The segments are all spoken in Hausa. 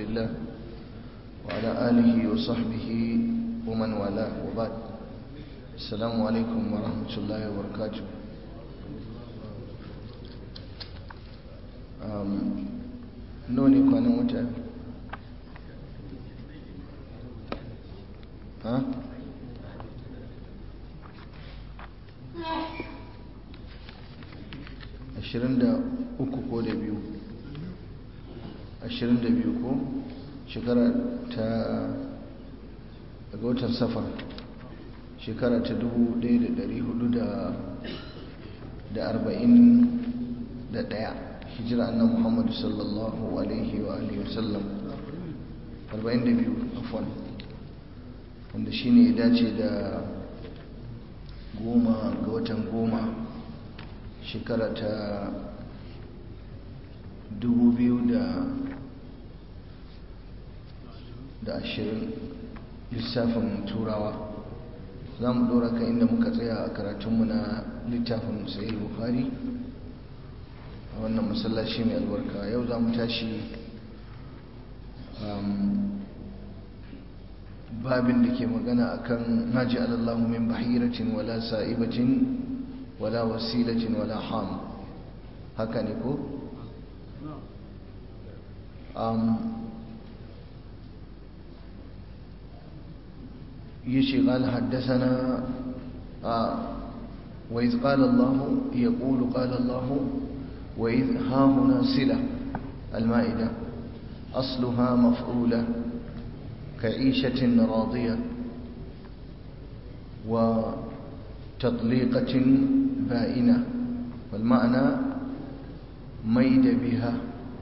الله وعلى آله وصحبه ومن والاه وبعد السلام عليكم ورحمة الله وبركاته noni kwanan wata ha? ashirin da uku ko da biyu ashirin da biyu ko shekara ta daga watan safar shekara ta dubu ɗaya da ɗari hudu da arba'in da ɗaya hijira annan muhammadu sallallahu alaihi wa alihi wasallam arba'in da biyu afon wanda shi ne ya dace da goma ga watan goma shekara ta dubu biyu da ashirin lissafin turawa za mu ɗora kan inda muka tsaya a karatunmu na littafin sahih bukhari a wannan masallaci mai albarka yau za mu tashi babin da ke magana akan naji alallahu min bahiratin wala sa'ibatin wala wasilatin wala ham haka ne ko يشي قال حدثنا آه وإذ قال الله يقول قال الله وإذ ها هنا صلة المائدة أصلها مفعولة كعيشة راضية وتطليقة بائنة والمعنى ميد بها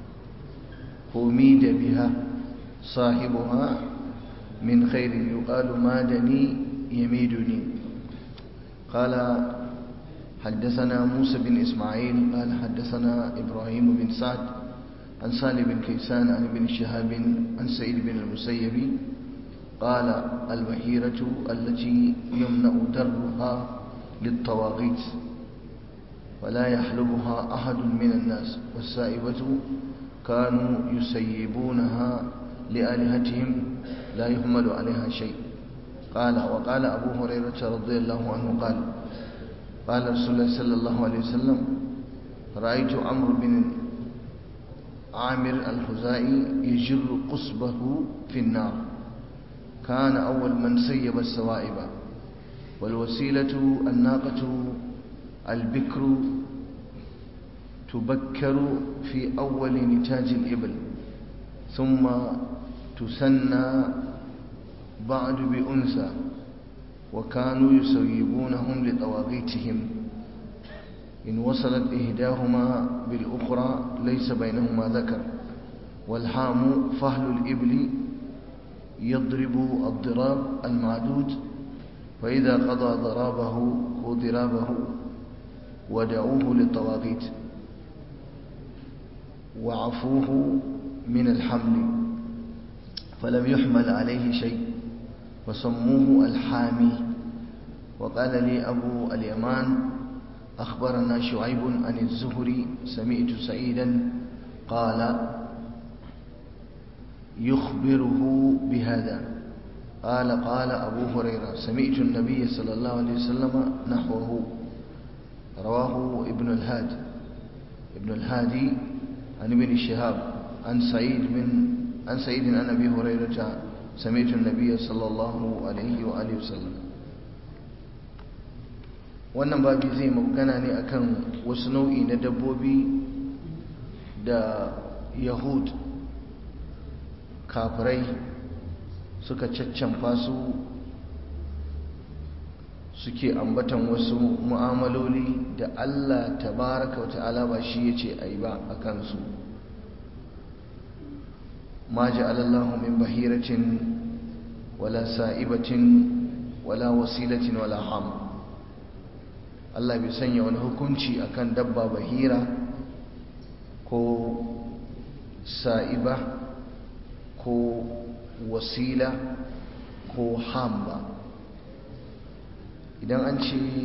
وميد بها صاحبها من خير يقال مادني يميدني قال حدثنا موسى بن إسماعيل قال حدثنا إبراهيم بن سعد عن سالم بن كيسان عن ابن شهاب عن سعيد بن المسيب قال البحيرة التي يمنع درها للطواغيت ولا يحلبها أحد من الناس والسائبة كانوا يسيبونها لآلهتهم لا يهمل عليها شيء قال وقال أبو هريرة رضي الله عنه قال قال رسول الله صلى الله عليه وسلم رأيت عمرو بن عامر الخزائي يجر قصبه في النار كان أول من سيب السوائب والوسيلة الناقة البكر تبكر في أول نتاج الإبل ثم تسنى بعد بأنثى وكانوا يسيبونهم لطواغيتهم إن وصلت إهداهما بالأخرى ليس بينهما ذكر والحام فهل الإبل يضرب الضراب المعدود فإذا قضى ضرابه وضرابه ودعوه للطواغيت وعفوه من الحمل فلم يحمل عليه شيء وسموه الحامي وقال لي أبو اليمان أخبرنا شعيب عن الزهري سمعت سعيدا قال يخبره بهذا قال قال أبو هريرة سمعت النبي صلى الله عليه وسلم نحوه رواه ابن الهاد ابن الهادي عن ابن شهاب عن سعيد من عن سعيد عن أبي هريرة سمعت النبي صلى الله عليه وآله وسلم wannan babi zai magana ne akan wasu nau'i na dabbobi da yahud kafirai suka caccanfa su suke ambatan wasu mu'amaloli da Allah tabaraka wa ta'ala ba shi yace ayi ba a kansu ma ja'alallahu min bahiratin wala sa'ibatin wala wasilatin wala ham Allah bai sanya wani hukunci akan dabba bahira ko sa'iba ko wasila ko ham ba idan an ce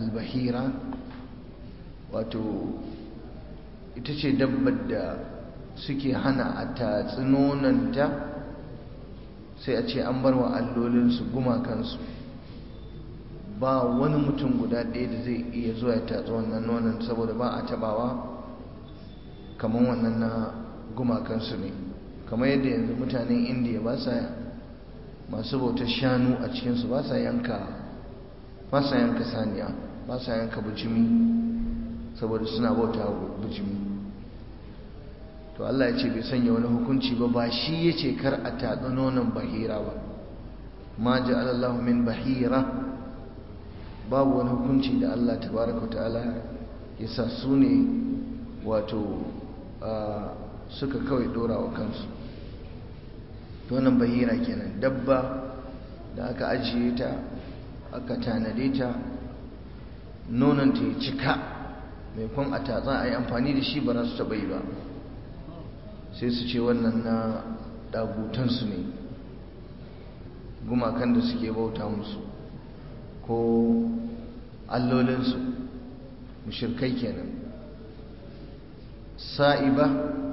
albahira wato ita ce dabbar da suke hana a tatsi nonanta sai a ce an bar wa allolinsu gumakansu ba wani mutum guda ɗaya da zai iya zuwa ya tatsi wannan nonon saboda ba a tabawa kamar wannan na gumakansu ne kamar yadda yanzu mutanen indiya ba sa masu bautar shanu a cikinsu ba sa yanka ba sa yanka saniya ba sa yanka bujimi saboda suna bauta bujimi to Allah ya ce bai sanya wani hukunci ba ba shi ya ce kar a tatsi nonon bahira ba ma ja'alallahu min bahira babu wani hukunci da Allah tabaraka ta'ala ya sa su ne wato suka kawai dora wa kansu to wannan bahira kenan dabba da aka ajiye ta aka tanade ta nonon ta ya cika mai kwan a tatsa a yi amfani da shi ba za su taɓa yi ba sai su ce wannan na ɗagutansu ne gumakan da suke bauta musu ko allolinsu mushirkai kenan sa'iba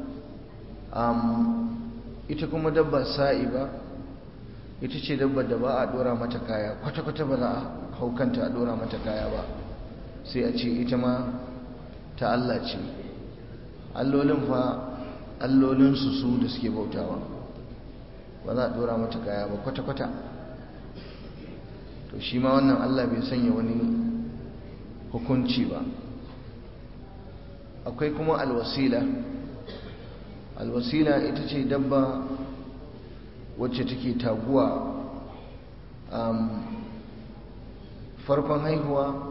ita kuma dabba sa'iba ita ce dabba da ba a dora mata kaya kwata-kwata ba za a haukanta a dora mata kaya ba sai a ce ita ma ta Allah ce allolin fa allolinsu su da suke bautawa ba za a dora mata kaya ba kwata-kwata to shi ma wannan Allah bai sanya wani hukunci ba akwai kuma alwasila alwasila ita ce dabba wacce take taguwa farkon haihuwa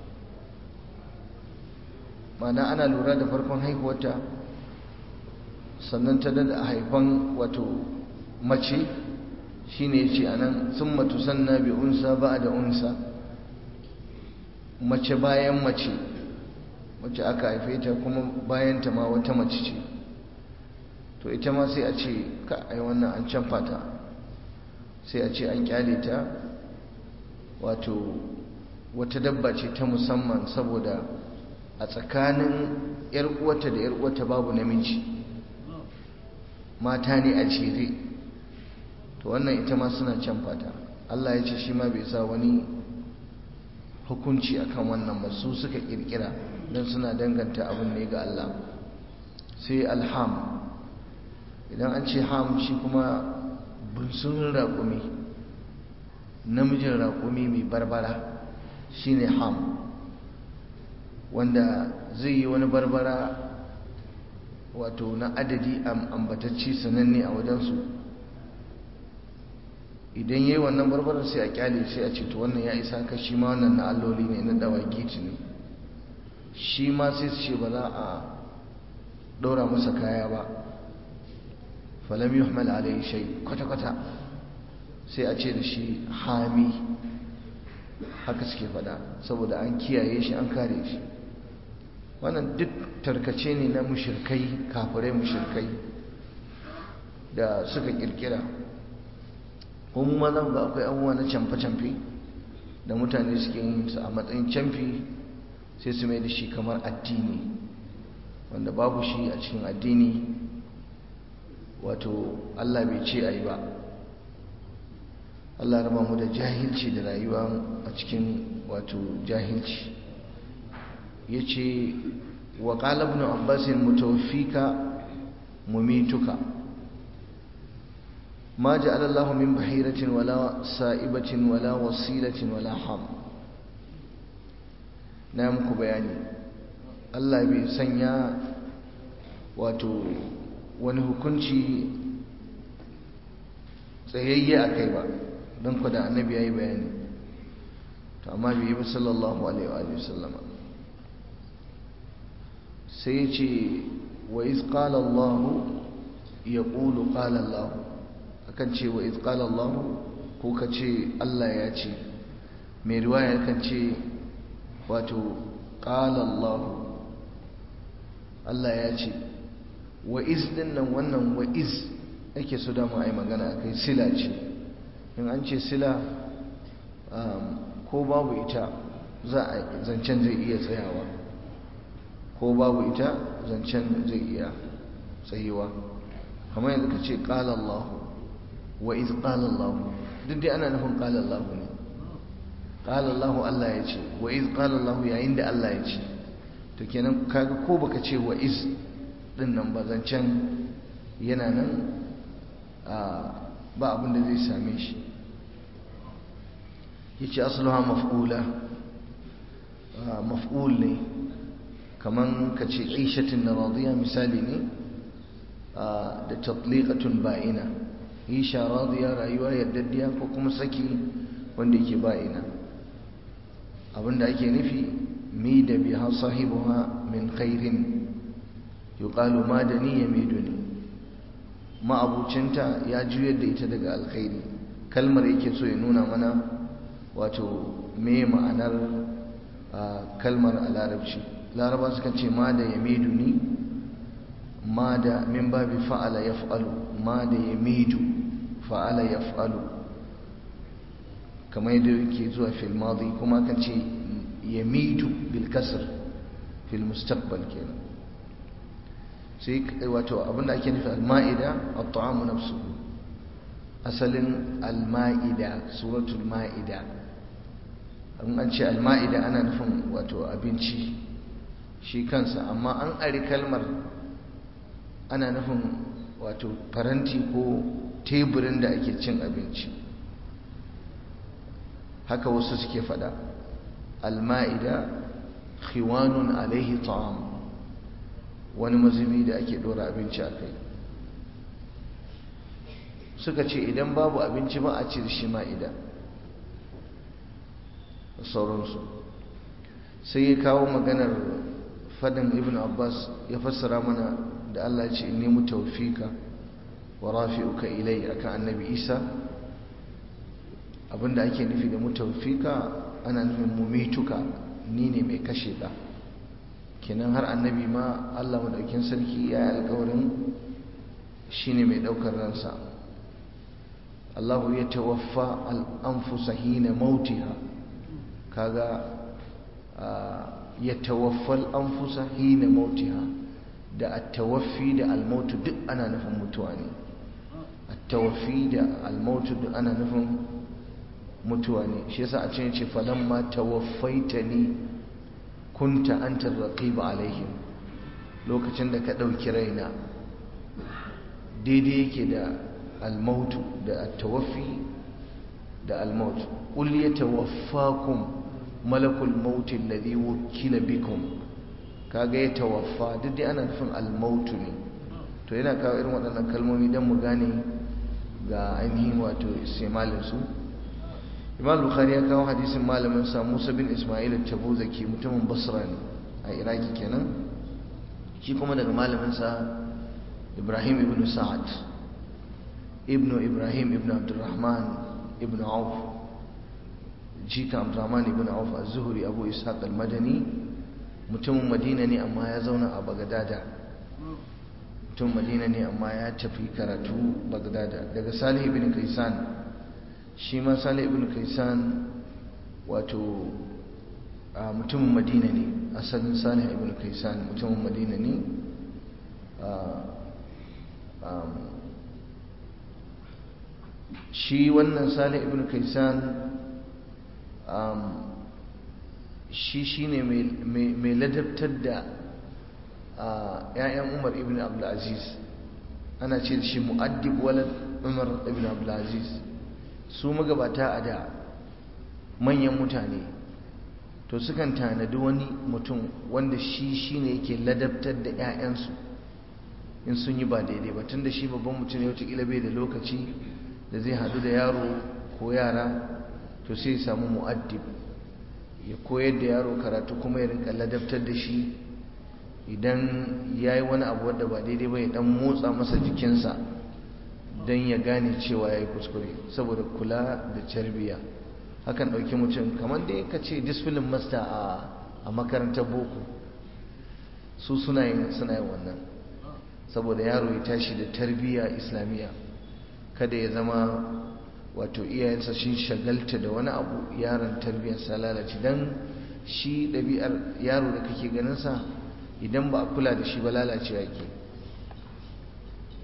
mana ana lura da farkon haihuwarta sannan ta dada haifan wato mace shine yace anan summa tusanna bi unsa ba'da unsa mace bayan mace wacce aka haife ta kuma bayan ta ma wata mace ce to ita ma sai a ce ka ai wannan an canfa ta sai a ce an kyale ta wato wata dabba ce ta musamman saboda a tsakanin yar uwarta da yar uwarta babu namiji mata ne a jere to wannan ita ma suna canfa ta Allah ya ce shi ma bai sa wani hukunci akan wannan ba su suka kirkira don suna danganta abin ne ga Allah sai alham idan an ce ham shi kuma bunsurin raƙumi namijin raƙumi mai barbara shine ham wanda zai yi wani barbara wato na adadi ambatacci sananne a wajensu idan ya yi wannan barbarar sai a kyale sai a ce to wannan ya isa ka shi ma wannan na alloli ne na dawagiti ne shi ma sai su ce ba za a ɗora masa kaya ba falam yuhmal alayhi shay kwata-kwata sai a ce da shi hami haka suke fada saboda an kiyaye shi an kare shi wannan duk tarkace ne na mushirkai kafirai mushirkai da suka kirkira kuma ma za ga akwai abubuwa na camfe-camfe da mutane suke yin su a matsayin camfi sai su mai da shi kamar addini wanda babu shi a cikin addini wato Allah bai ce a yi ba Allah raba mu da jahilci da rayuwa a cikin wato jahilci ya ce wa ƙalabnu abbasin mutawfika mumituka ma ja'ala Allah min bahiratin wala sa'ibatin wala wasilatin wala ham na muku bayani Allah bai sanya wato wani hukunci tsayayye a kai ba don ku da annabi ya yi bayani to amma bai yi ba sallallahu alaihi wa sallama sai ce wa iz qala Allah ya qulu qala Allah akan ce wa iz qala Allah ko ka ce Allah ya ce mai riwaya kan ce wato qala Allah Allah ya ce wa iz din nan wannan wa iz ake so dama ai magana kai sila ce in an ce sila ko babu ita za a zancen zai iya tsayawa ko babu ita zancen zai iya tsayuwa kamar yanzu ka ce ƙala Allah wa iz ƙala Allah duk dai ana nufin ƙala Allah ne ƙala Allah Allah ya ce wa iz ƙala Allah yayin da Allah ya ce to kenan kaga ko baka ce wa iz din nan ba zancen yana nan ba abin da zai same shi yace asluha maf'ula maf'ul ne kaman kace aishatin radiya misali ne da tatliqatun ba'ina isha radiya rayuwa yaddadiya ko kuma saki wanda yake ba'ina abinda ake nufi mi da biha sahibuha min khairin yuqalu madani yamiduni ma'abucinta ya juyar da ita daga alkhairi kalmar yake so ya nuna mana wato me ma'anar kalmar a larabci laraba suka ce ma da yamidu ni ma da min babi fa'ala ya fa'alu ma da yamidu fa'ala ya fa'alu kamar yadda yake zuwa fil madi kuma kan ce yamidu bil kasr fil mustaqbal kenan sai wato abinda ake nufi al-ma'ida at-ta'amu nafsuhu asalin al-ma'ida suratul ma'ida an an ce al-ma'ida ana nufin wato abinci shi kansa amma an ari kalmar ana nufin wato faranti ko teburin da ake cin abinci haka wasu suke fada al-ma'ida khiwanun alaihi ta'am wani mazubi da ake dora abinci a kai suka ce idan babu abinci ba a ci da shi ma'ida da sauransu sai ya kawo maganar fadin ibn abbas ya fassara mana da allah ce in nemi taufika wa rafi'uka ilai akan annabi isa abinda ake nufi da mutaufika ana nufin mumituka ni ne mai kashe ka kenan har annabi ma Allah madaukin sarki ya yi alkawarin shine mai daukar ransa Allahu ya tawaffa al-anfusa hina mautiha kaga ya tawaffa al-anfusa hina mautiha da at-tawaffi da al-maut duk ana nufin mutuwa ne at-tawaffi da al-maut duk ana nufin mutuwa ne shi yasa a cikin ce falamma tawaffaitani kunta antar raqib alaihim lokacin da ka dauki raina daidai yake da almautu da at-tawaffi da almaut qul yatawaffakum malakul maut alladhi wukila bikum kaga ya tawaffa duk dai ana nufin almautu ne to yana kawo irin waɗannan kalmomi don mu gane ga ainihin wato istimalin su imam bukhari ya kawo hadisin malamin sa musa bin ismail al-tabuzaki mutumin basra ne a iraki kenan shi kuma daga malamin sa ibrahim ibn sa'ad ibn ibrahim ibn abdurrahman ibn auf jika abdurrahman ibn auf az-zuhri abu ishaq al-madani mutumin madina ne amma ya zauna a bagdada mutum madina ne amma ya tafi karatu bagdada daga salih ibn kaisan shi ma salih ibn kaisan wato mutumin madina ne asalin salih ibn kaisan mutumin madina ne shi wannan salih ibn kaisan shi shine mai ladabtar da ‘ya'yan umar ibn abdulaziz ana ce shi mu'addib walad umar ibn abdulaziz su magabata a da manyan mutane to sukan tanadi wani mutum wanda shi shine yake ladabtar da 'ya'yansu in sun yi ba daidai ba tun da shi babban mutum ne wataƙila bai da lokaci da zai hadu da yaro ko yara to sai ya samu mu'addib ya koyar da yaro karatu kuma ya rinka ladabtar da shi idan ya yi wani abu wadda ba daidai ba ya dan motsa masa jikinsa don ya gane cewa ya yi kuskure saboda kula da carbiya hakan ɗauki mutum kamar dai ka ce discipline master a makarantar boko su suna yin suna yin wannan saboda yaro ya tashi da tarbiyya islamiyya kada ya zama wato iyayensa shi shagalta da wani abu yaron tarbiyyarsa lalace don shi ɗabi'ar yaro da kake ganinsa idan ba a kula da shi ba lalacewa yake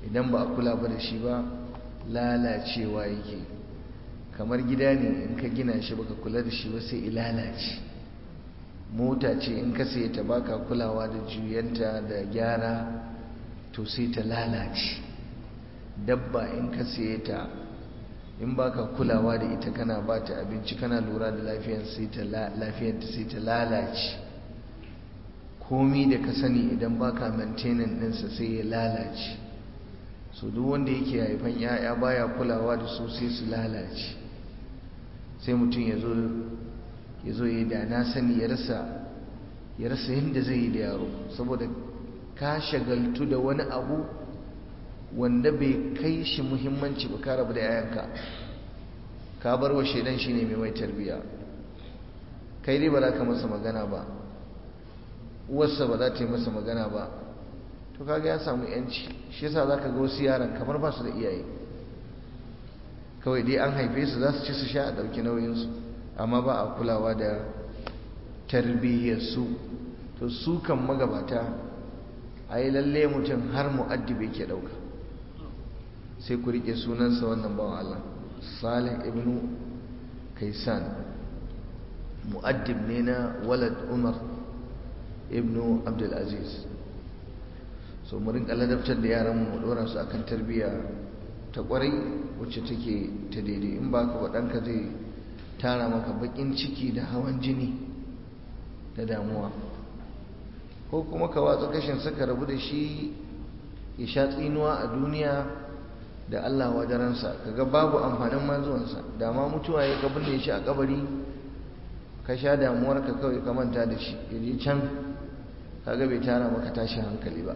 idan ba a kula ba da shi ba lalacewa yake kamar gida ne in ka gina shi baka kula da shi ba sai lalace mota ce in ka sai ta baka kulawa da juyanta da gyara to sai ta lalace dabba in ka sai ta in baka kulawa da ita kana ba ta abinci kana lura da lafiyar sai ta lafiyarta sai ta lalace komi da ka sani idan baka maintaining ɗinsa sai ya lalace so duk wanda yake haifan ya'ya baya kulawa da su sai su lalace sai mutum ya zo ya zo ya da na sani ya rasa ya rasa yadda zai yi da yaro saboda ka shagaltu da wani abu wanda bai kai shi muhimmanci ba ka rabu da yayanka ka bar wa shaidan shi ne mai mai tarbiya kai dai ba za ka masa magana ba uwarsa ba za ta yi masa magana ba to kaga ya samu yanci shi yasa za ka ga wasu yaran kamar ba su da iyaye kawai dai an haife su za su ci su sha a ɗauki nauyinsu amma ba a kulawa da tarbiyyarsu to su kan magabata a yi lalle mutum har mu'addibi ke ɗauka sai ku riƙe sunansa wannan bawan Allah salih ibn kaisan mu'addib ne na walad umar ibn abdulaziz so mu rinka ladabtar da yaran mu dora su akan tarbiyya ta kwarai wacce take ta daidai in ba ka ɗanka zai tara maka bakin ciki da hawan jini da damuwa ko kuma ka watsa kashin saka rabu da shi ya sha tsinuwa a duniya da Allah wadaransa kaga babu amfanin mazuwansa da ma mutuwa ya kabin da shi a kabari ka sha damuwar ka kawai ka manta da shi ya je can kaga bai tara maka tashi hankali ba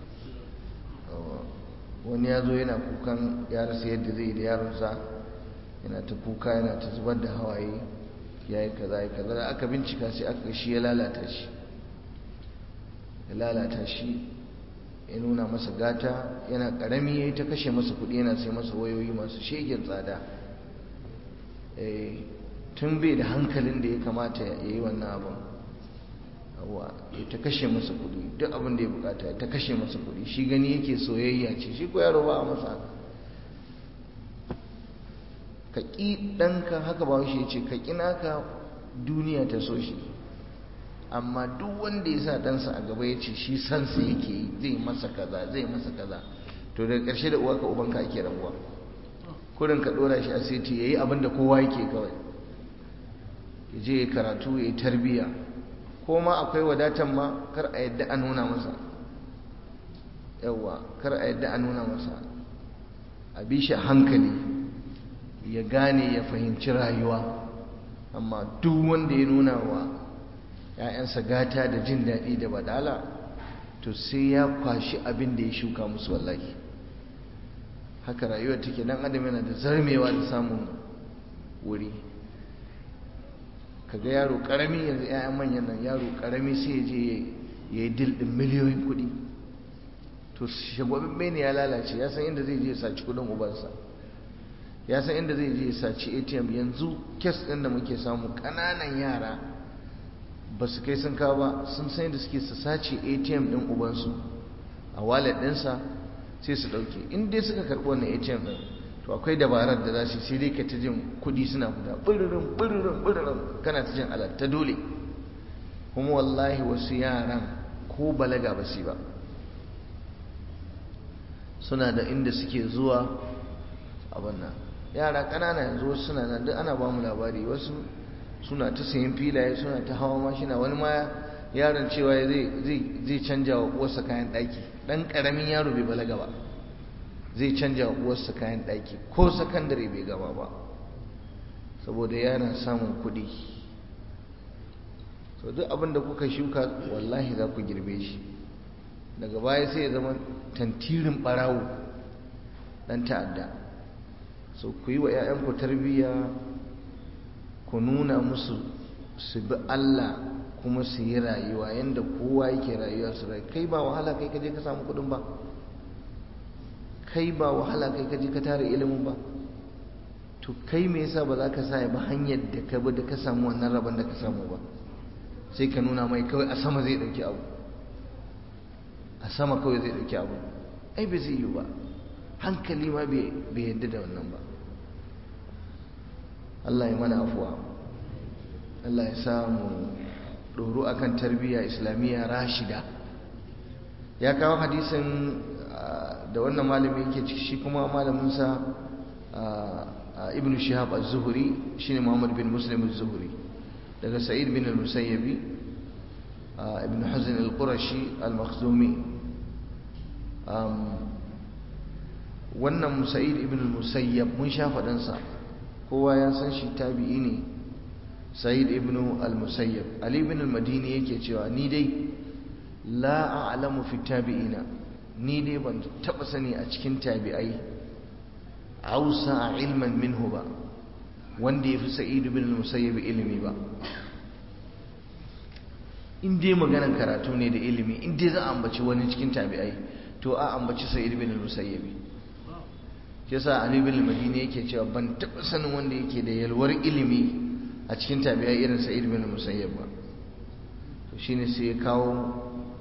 wani ya zo yana kukan ya rasa yadda zai da yaronsa yana ta kuka yana ta zubar da hawaye ya yi kaza ya kaza da aka bincika sai aka shi ya lalata shi ya lalata shi ya nuna masa gata yana karami ya yi ta kashe masa kudi yana sai masa wayoyi masu shegen tsada tun bai da hankalin da ya kamata ya yi wannan abin abuwa ya ta kashe masa kudi duk abin da ya bukata ya ta kashe masa kudi shi gani yake soyayya ce shi ko yaro ba a masa haka ka ƙi ɗanka haka ba shi ce ka ƙi naka duniya ta so shi amma duk wanda ya sa ɗansa a gaba ya ce shi sansa yake yi zai masa kaza zai masa kaza to daga ƙarshe da uwa ka ubanka ake rabuwa kurin ka ɗora shi a seti ya yi abin da kowa yake kawai ya je ya karatu ya yi tarbiyya ko ma akwai wadatan ma kar a yadda a nuna masa yawwa kar a yadda a nuna masa a bi shi hankali ya gane ya fahimci rayuwa amma duk wanda ya nuna wa ‘ya'yansa gata da jin daɗi da badala to sai ya kwashi abin da ya shuka musu wallahi haka rayuwar take dan adam yana da zarmewa da samun wuri kaga yaro karami yanzu ‘ya'yan manyan nan yaro karami sai ya je ya yi dil ɗin miliyoyin kuɗi to shagwabin ne ya lalace ya san inda zai je ya saci kuɗin ubansa ya san inda zai je saci atm yanzu kes ɗin da muke samu ƙananan yara ba su kai sun kawo ba sun san da suke su sace atm ɗin ubansu a wallet ɗinsa sai su ɗauke in dai suka karɓi wannan atm ɗin to akwai dabarar da za su sai dai ka ta jin kuɗi suna fita ɓiririn ɓiririn ɓiririn kana ta jin alat ta dole kuma wallahi wasu yaran ko balaga ba su ba suna da inda suke zuwa abin nan yara ƙanana yanzu wasu suna nan duk ana ba mu labari wasu suna ta sayan filaye suna ta hawa mashina wani ma yaron cewa zai canja wa uwarsa kayan ɗaki ɗan ƙaramin yaro bai balaga ba zai canja wa uwarsa kayan ɗaki ko sakandare bai gama ba saboda yana samun kuɗi so duk abin da kuka shuka wallahi za ku girbe shi daga baya sai ya zama tantirin ɓarawo ɗan ta'adda so ku yi wa 'ya'yanku tarbiyya ku nuna musu su bi Allah kuma su yi rayuwa yadda kowa yake rayuwa su rai kai ba wahala kai kaje ka samu kudin ba kai ba wahala kai kaje ka tara ilimin ba to kai me yasa ba za ka sa ba hanyar da ka bi da ka samu wannan rabon da ka samu ba sai ka nuna mai kawai a sama zai dauki abu a sama kawai zai dauki abu ai bai zai yi ba hankali ma bai yadda da wannan ba Allah ya mana afuwa Allah ya samu ɗoro akan tarbiyya islamiyya rashida ya kawo hadisin da wannan malami yake ciki shi kuma malaminsa ibn shihab az-zuhri shine muhammad bin muslim az-zuhri daga sa'id bin al-musayyabi ibn hazn al-qurashi al-makhzumi wannan sa'id ibn al-musayyab mun sha faɗansa kowa ya san shi tabi'i ne sa'id ibn al-musayyab ali ibn al-madini yake cewa ni dai la a'lamu fi tabi'ina ni dai ban taba sani a cikin tabi'ai ausa ilman minhu ba wanda yafi sa'id ibn al-musayyab ilimi ba in dai maganar karatu ne da ilimi in dai za a ambaci wani cikin tabi'ai to a ambaci sa'id ibn al-musayyab yasa ali ibn al-madini yake cewa ban taba sanin wanda yake da yalwar ilimi a cikin tabi'ai irin sa'id ibn al-musayyab ba to shine sai ya kawo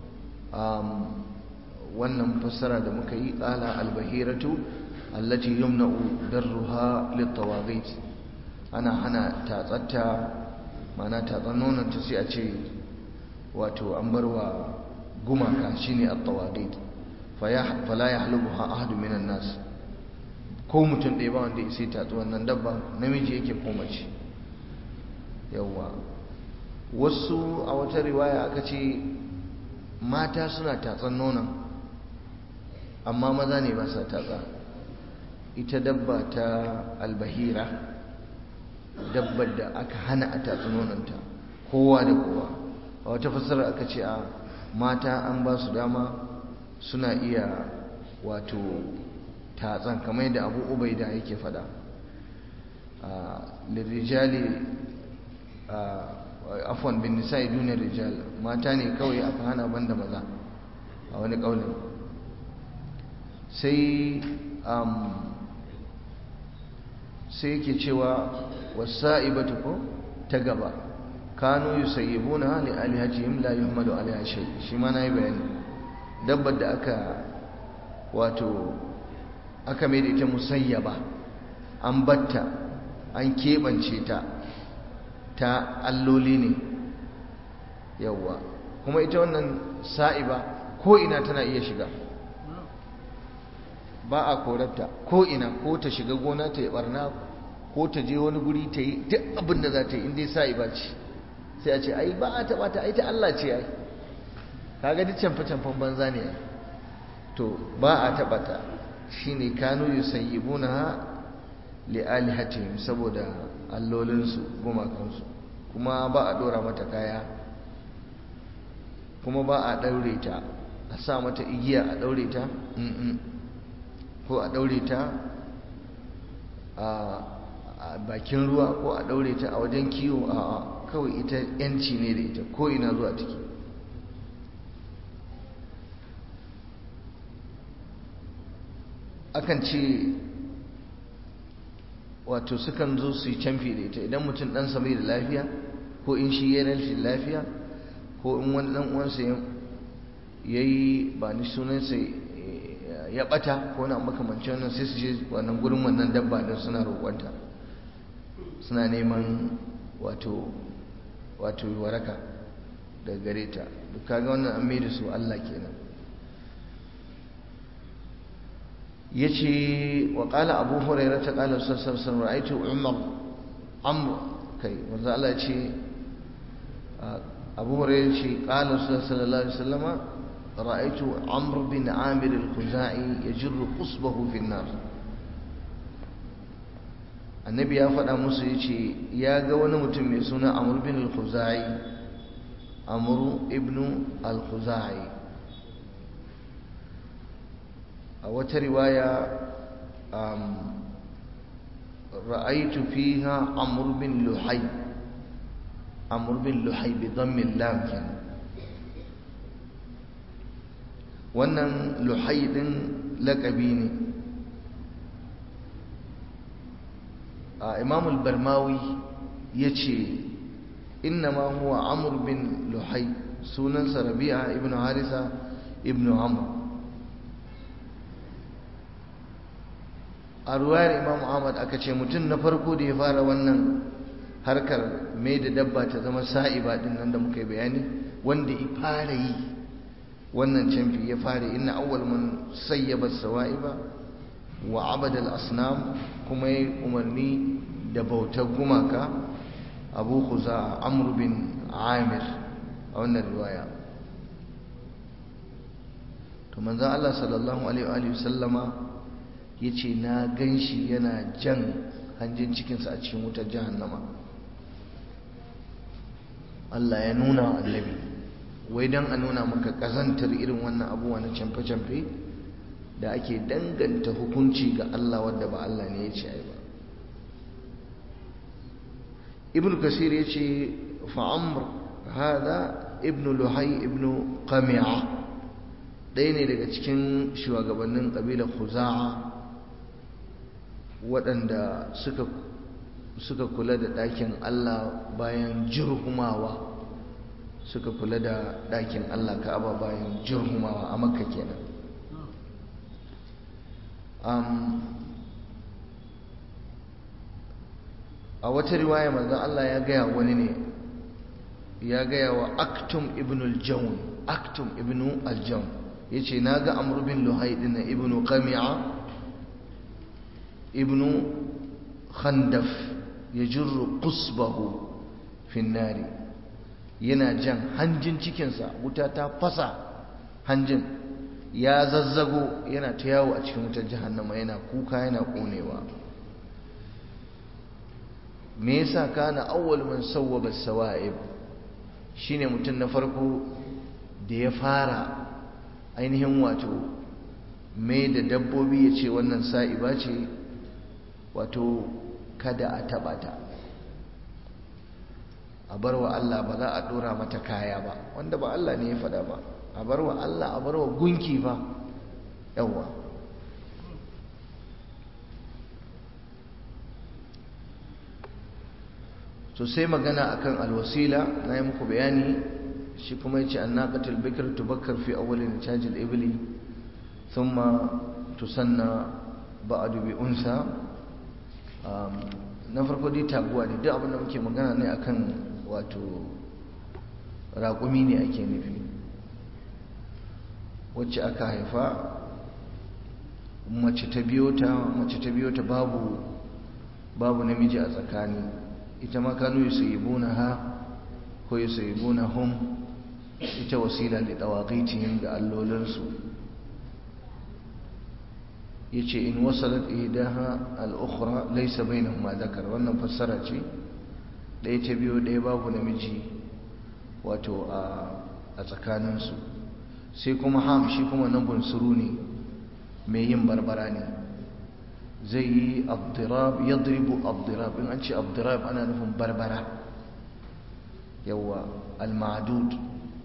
wannan fassara da muka yi qala al-bahiratu allati yumna'u darruha lit-tawaghit ana hana tatsatta mana tatsan nonon ta sai a ce wato an barwa gumaka shine at-tawaghit fala yahlubuha ahadun minan nas ko mutum ɗaya ba wanda ya sai tatsu wannan dabba namiji yake ko mace yawwa wasu a wata riwaya aka ce mata suna tatsan nonon amma maza ne ba sa tatsa ita dabba ta albahira dabbar da aka hana a tatsi nononta kowa da kowa a wata fassara aka ce a mata an ba su dama suna iya wato tatsan kamar yadda abu ubaida yake fada lirijali afwan bin nisa'i duniyar rijal mata ne kawai aka hana banda maza a wani kaulin sai sai yake cewa wasa'ibatu ko ta gaba kanu yusayyibuna li alihatihim la yuhmadu alaiha shay shi ma nayi bayani dabbar da aka wato aka mai da ita musayyaba an batta an keɓance ta ta alloli ne yawwa kuma ita wannan sa'iba ko ina tana iya shiga ba a korarta ko ina ko ta shiga gona ta yi barna ko ta je wani guri ta yi duk abin da za ta yi inda sa'iba ce sai a ce ai ba a taɓa ta ai ta Allah ce ai kaga duk canfa-canfan banza ne ai to ba a taɓa ta shine kanu yusayyibuna li alihatihim saboda allolinsu gumakansu kuma ba a dora mata kaya kuma ba a daure ta a sa mata igiya a daure ta ko a daure ta a bakin ruwa ko a daure ta a wajen kiwo a kawai ita yanci ne da ita ko ina zuwa take akan ce wato sukan zo su yi camfi da ita idan mutum ɗansa bai da lafiya ko in shi ya rashin lafiya ko in wani ɗan uwansa ya yi ba ni sunansa ya ɓata ko na makamanci wannan sai su je wannan gurin wannan dabba din suna roƙonta suna neman wato wato waraka daga gare ta duk kaga wannan an mai da su Allah kenan yace wa qala abu hurairah ta qala sallallahu alaihi wasallam ra'aytu umar amr kai manzo Allah yace abu hurairah yace qala sallallahu alaihi wasallam ra'aytu amr bin amir al-khuzai yajru qusbahu fi an-nar annabi ya faɗa musu yace ya ga wani mutum mai suna amr bin al-khuzai amr ibn al-khuzai a wata riwaya ra'aitu fiha amr bin luhai amr bin luhai bi dhammin lam kenan wannan luhai din laqabi ne imam al-barmawi yace innama huwa amr bin luhai sunansa rabi'a ibn harisa ibn amr a ruwayar imam ahmad aka ce mutum na farko da ya fara wannan harkar mai da dabba ta zama sa'iba din nan da muka yi bayani wanda ya fara yi wannan canfi ya fara inna awwal man sayyaba sawa'iba wa abada al-asnam kuma ya umarni da bautar gumaka abu khuza amr bin amir a wannan riwaya to manzon Allah sallallahu alaihi wa sallama yace na ganshi yana jan hanjin cikinsa a cikin wutar jahannama Allah ya nuna wa annabi wai dan a nuna maka kazantar irin wannan abubuwa na camfe-camfe da ake danganta hukunci ga Allah wadda ba Allah ne ya ce ai ba ibn kasir ya ce fa'amr hada ibn luhai ibn qami'a ɗaya ne daga cikin shugabannin ƙabilar khuza'a waɗanda suka suka kula da ɗakin Allah bayan jirhumawa suka kula da ɗakin Allah ka'aba bayan jirhumawa a makka kenan a wata riwaya manzon Allah ya gaya wani ne ya gaya wa aktum ibn al-jawn aktum ibn al-jawn yace naga amr bin luhay din ibn qami'a ibn khandaf yajurru qusbahu fi an yana jan hanjin cikinsa wuta ta fasa hanjin ya zazzago yana ta yawo a cikin wutar jahannama yana kuka yana konewa me yasa kana awwal man sawwaba sawaib shine mutum na farko da ya fara ainihin wato mai da dabbobi ya ce wannan sa'iba ce wato kada a taba ta a bar wa Allah ba za a dora mata kaya ba wanda ba Allah ne ya fada ba a bar wa Allah a bar wa gunki ba yawwa to sai magana akan alwasila na yi muku bayani shi kuma yace annaqatul bikr tubakkar fi awwalin tajil ibli thumma tusanna ba'du bi unsa na farko dai taguwa ne duk abin da muke magana ne akan wato raƙumi ne ake nufi wacce aka haifa mace ta biyo ta mace ta biyo ta babu babu namiji a tsakani ita ma kanu yusayibuna ha ko yusayibuna hum ita wasila li dawaqitihim ga allolinsu yace in wasalat ihdaha al-ukhra laysa bainahuma dhakar wannan fassara ce ɗaya ta biyo ɗaya babu namiji wato a tsakaninsu sai kuma ham shi kuma nan bunsuru ne mai yin barbara ne zai yi abdirab yadribu abdirab in an ce abdirab ana nufin barbara yawa al-ma'dud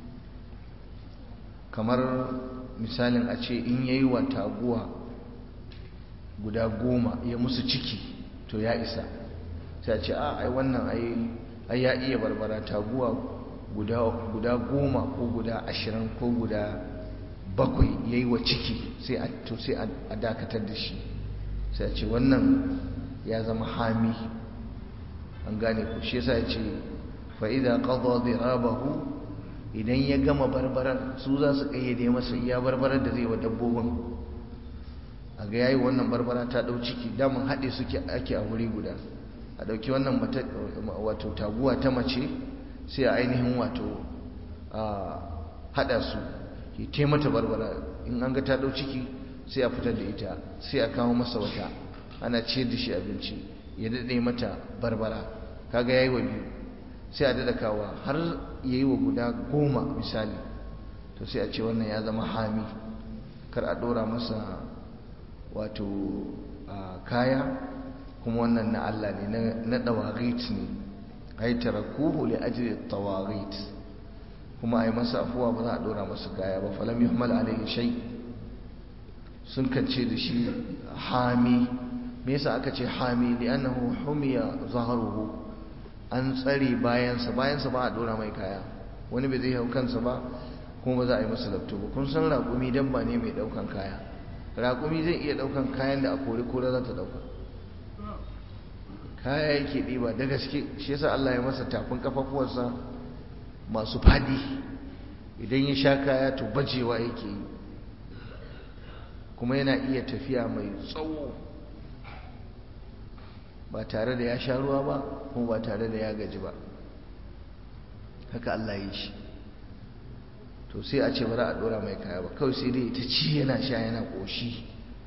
kamar misalin a ce in yayi wa taguwa guda goma ya musu ciki to ya isa sai a ce a ai wannan ai ya iya barbara taguwa guda goma ko guda ashirin ko guda bakwai ya yi wa ciki sai a dakatar da shi sai a ce wannan ya zama hami an gane ku shi yasa ya ce fa'ida ƙadwa zirabahu idan ya gama barbaran su za su ƙayyade masa iya barbarar da zai wa dabbobin a ga yayi wannan barbara ta ɗau ciki damun haɗe suke ake a wuri guda a ɗauki wannan wato taguwa ta mace sai a ainihin wato a haɗa su ke taimata barbara in an ga ta ɗau ciki sai a fitar da ita sai a kawo masa wata ana ciyar da shi abinci ya daɗe mata barbara kaga ya yi wa biyu sai a daɗa kawo har ya yi wa guda goma misali to sai a ce wannan ya zama hami kar a ɗora masa wato kaya kuma wannan na Allah ne na dawagit ne ai tarakuhu li ajli tawagit kuma ai masa afuwa ba za a dora masa kaya ba falam yuhmal alayhi shay sun kace da shi hami me yasa aka ce hami li'annahu humiya zahruhu an tsare bayansa bayansa ba a dora mai kaya wani bai zai hau kansa ba kuma ba za a yi masa lafto ba kun san raƙumi dabba ne mai ɗaukan kaya raƙumi zai iya ɗaukan kayan da a kori kora za ta ɗauka kaya yake ɗiba da gaske shi yasa Allah ya masa tafin kafafuwarsa masu fadi idan ya sha kaya to bajewa yake yi kuma yana iya tafiya mai tsawo ba tare da ya sha ruwa ba kuma ba tare da ya gaji ba haka Allah ya yi shi to sai a ce bari a dora mai kaya ba kawai sai dai ta ci yana sha yana ƙoshi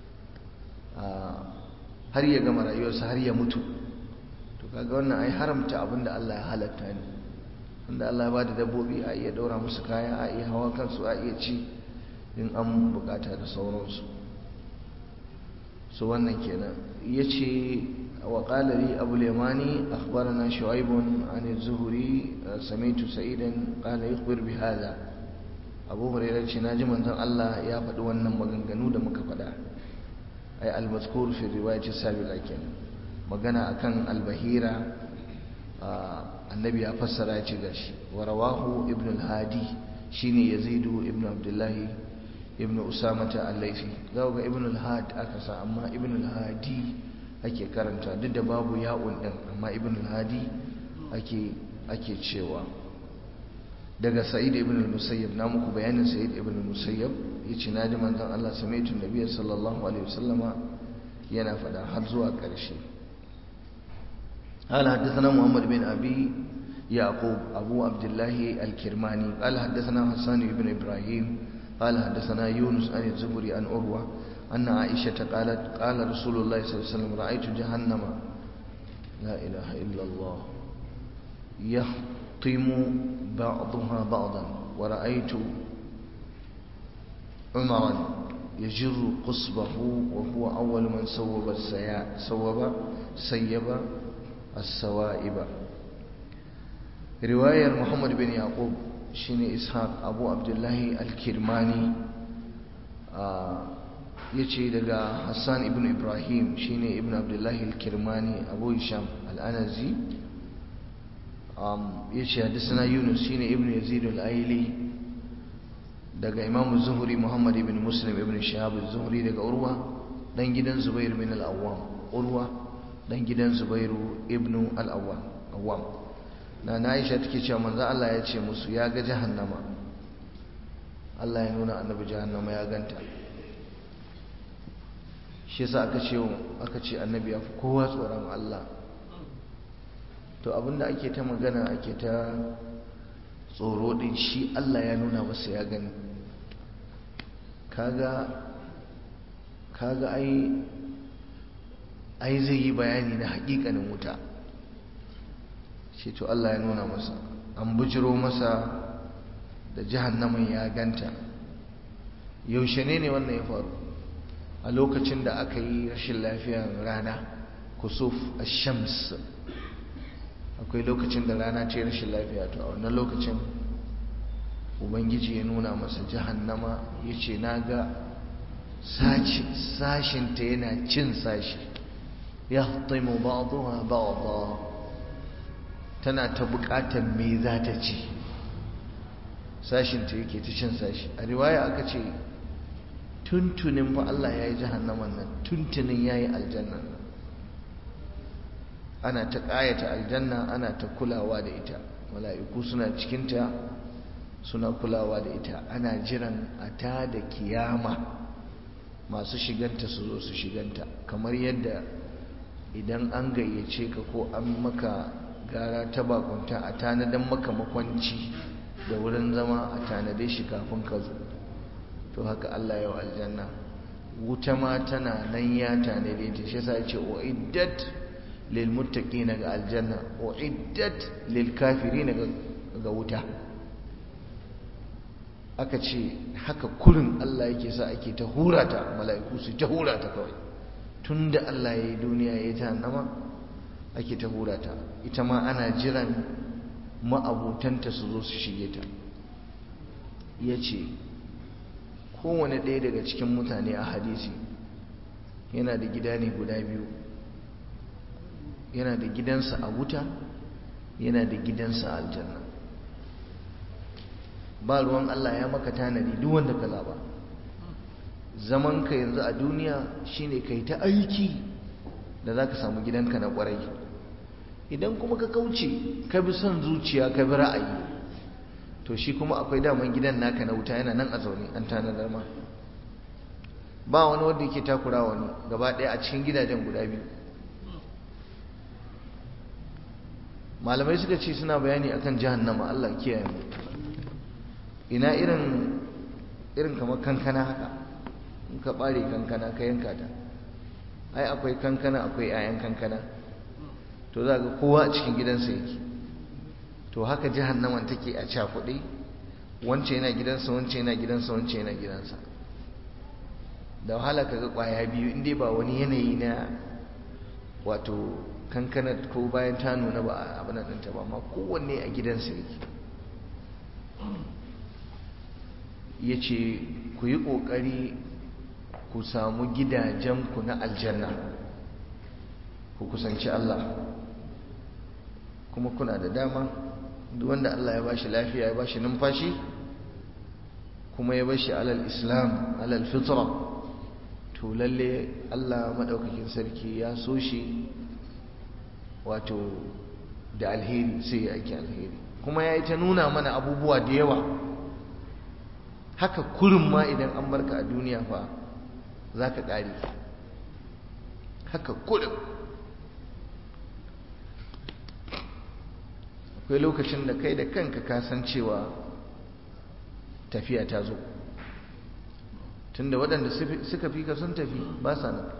har ya gama rayuwarsa har ya mutu to kaga wannan ai haramta abin da Allah ya halatta ne wanda Allah ya bada dabbobi a iya daura musu kaya a iya hawa kansu a iya ci in an bukata da sauransu so wannan kenan yace wa qala li abu al-yamani akhbarana shu'aib an az-zuhri sami'tu sa'idan qala yukhbir bi hadha abu hurairah ce naji manzon Allah ya faɗi wannan maganganu da muka faɗa ay al-mazkur fi riwayat as-sabiqa kenan magana akan al-bahira annabi ya fassara ya ce gashi wa rawahu ibn al-hadi shine yazidu ibn abdullah ibn usamata al-laifi za ga ibn al-had aka sa amma ibn al-hadi ake karanta duk da babu ya'un din amma ibn al-hadi ake ake cewa daga sa'id ibn al-musayyib na muku bayanin sa'id ibn al-musayyib yace naji manzon Allah samaitu nabiyyi sallallahu alaihi wasallama yana fada har zuwa ƙarshe قال حدثنا محمد بن أبي يعقوب أبو عبد الله الكرماني قال حدثنا حسان بن إبراهيم قال حدثنا يونس عن الزهري عن أروى أن عائشة قالت قال رسول الله صلى الله عليه وسلم رأيت جهنم لا إله إلا الله يحطم بعضها بعضا ورأيت عمرا يجر قصبه وهو أول من صوب السيا صوب سيب السوائب رواية محمد بن يعقوب شيني إسحاق أبو عبد الله الكرماني آه يجي دقا حسان ابن إبراهيم شيني ابن عبد الله الكرماني أبو هشام الأنزي يجي حدثنا يونس شيني ابن يزيد الأيلي دقا إمام الزهري محمد بن مسلم ابن شهاب الزهري دقا أروى دان جدا زبير من الأوام أروى dan gidan zubairu ibnu al'awwam na na aisha take cewa manzo Allah ya ce musu ya ga jahannama Allah ya nuna annabi jahannama ya ganta shi yasa aka ce aka ce annabi ya fi kowa tsoron Allah to abinda ake ta magana ake ta tsoro din shi Allah ya nuna masa ya gani kaga kaga ai ai zai yi bayani na hakikanin wuta shi to Allah ya nuna masa an bujiro masa da jahannamin ya ganta yaushe ne ne wannan ya faru a lokacin da aka yi rashin lafiyar rana kusuf ash-shams akwai lokacin da rana ce rashin lafiya to a wannan lokacin ubangiji ya nuna masa jahannama ya ce na ga sashinta yana cin sashi يهطم بعضها بعضا tana ta bukatar me za ta ci sashinta yake ta cin sashi a riwaya aka ce tuntunin fa Allah ya yi jahannaman nan tuntunin ya yi aljannan nan ana ta ƙayata aljanna ana ta kulawa da ita mala'iku suna cikinta suna kulawa da ita ana jiran a ta da kiyama masu shiganta su zo su shiganta kamar yadda idan an gayyace ka ko an maka gara ta bakunta a tanadan maka makwanci da wurin zama a tanade shi kafin ka zo to haka Allah yau aljanna wuta ma tana nan ya tanade ta shi yasa yace uiddat lil muttaqina ga aljanna uiddat lil kafirin ga wuta aka ce haka kurin Allah yake sa ake ta hurata mala'iku su ta hurata kawai tun da Allah ya yi duniya ya yi jahannama ake ta hura ta ita ma ana jiran ma'abutanta su zo su shige ta ya ce kowane ɗaya daga cikin mutane a hadisi yana da gida ne guda biyu yana da gidansa a wuta yana da gidansa a aljanna ba ruwan Allah ya maka tanadi duk wanda ka zaba zaman ka yanzu a duniya shine kai ta aiki da za ka samu gidanka na kwarai idan kuma ka kauce ka bi son zuciya ka bi ra'ayi to shi kuma akwai daman gidan naka na wuta yana nan a zaune an tanadar ma ba wani wanda yake takura wani gaba ɗaya a cikin gidajen guda biyu malamai suka ce suna bayani akan jahannama Allah kiyaye mu ina irin irin kamar kankana haka in ka bare kankana ka yanka ta ai akwai kankana akwai 'ya'yan kankana to za ga kowa a cikin gidansa yake to haka jahannaman take a cakuɗe wance yana gidansa wance yana gidansa wance yana gidansa da wahala kaga kwaya biyu inda ba wani yanayi na wato kankana ko bayan ta nuna ba abin nan ɗinta ba amma kowanne a gidansa yake ya ce ku yi ƙoƙari ku samu gidajenku na aljanna ku kusanci Allah kuma kuna da dama duk wanda Allah ya bashi lafiya ya bashi numfashi kuma ya bashi alal islam alal fitra to lalle Allah madaukakin sarki ya so shi wato da alheri sai ya ake alheri kuma ya yi ta nuna mana abubuwa da yawa haka kurin ma idan an barka a duniya fa za ka ƙare haka kurin akwai lokacin da kai da kanka kasancewa tafiya ta zo tunda waɗanda suka fi ka sun tafi ba sa nan